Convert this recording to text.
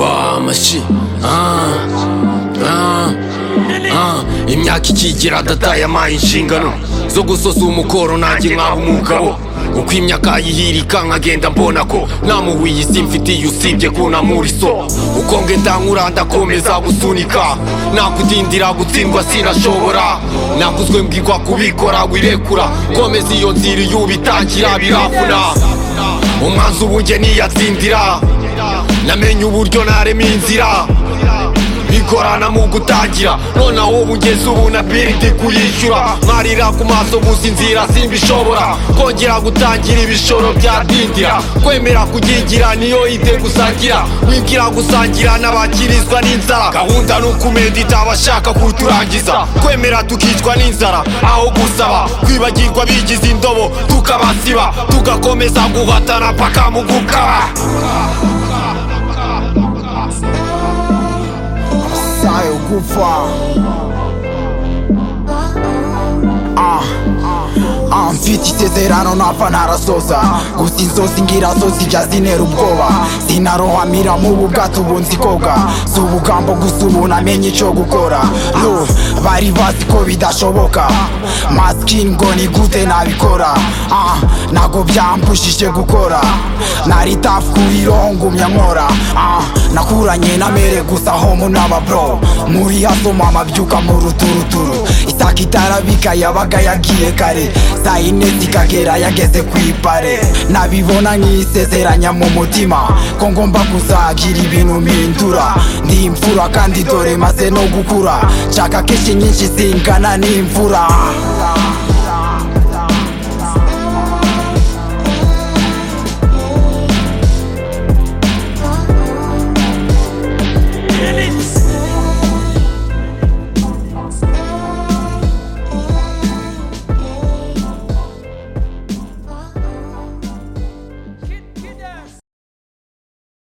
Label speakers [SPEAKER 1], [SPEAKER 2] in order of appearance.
[SPEAKER 1] amashyi Ah, ah, ah. imyaka ikigira data yampaye inshingano zo gusoza umukoro nanjye nkaho umugabo uko imyaka yihirika nkagenda mbona ko namuhuye isi mfitiye usibye kunamura iso uko ngenda nkura ndakomeza gusunika nakudindira gutsindwa sinashobora nakuzwe mbwirwa kubikora wirekura komeza iyo nzira iyo ubitangira birafuna umwanzi ubu njye niyatsindira namenye uburyo narema inzira bigorana mu gutangira noneho ubu ngeze ubu na biridi kuyishyura mwarira ku maso gusa inzira simbishobora kongera gutangira ibishoro byadindira kwemera kugigira niyo ide gusangira wigira gusangira n'abakirizwa n'inzara gahunda ni ukumenda itabashaka kuturangiza kwemera tukicwa n'inzara aho gusaba kwibagirwa bigize indobo tukabasiba tugakomeza guhatana paka mu gukaba
[SPEAKER 2] sayo gupfa Ah, ah, mfite isezerano ntapfa ntarasoza gusa inzozi ngira zo zijya zintera ubwoba sinarohamira mu bwato ubu nzi koga si ubugambo gusa ubu namenye icyo gukora Yo, bari bazi ko bidashoboka masikini ngo ni gute nabikora Ah, ntago byampushije gukora nari tafu ku biro ngumya nkora Ah, nakuranye na mere gusa homo n'ababro muri haso mama byuka mu ruturuturu isaka itarabika yabaga yagiye kare saa yine zikagera yageze ku ipare nabibona nk'isezeranya mu mutima ko ngomba kuzagira ibintu mpindura ndi imfura kandi dore maze no gukura nshaka kenshi nyinshi zingana n'imvura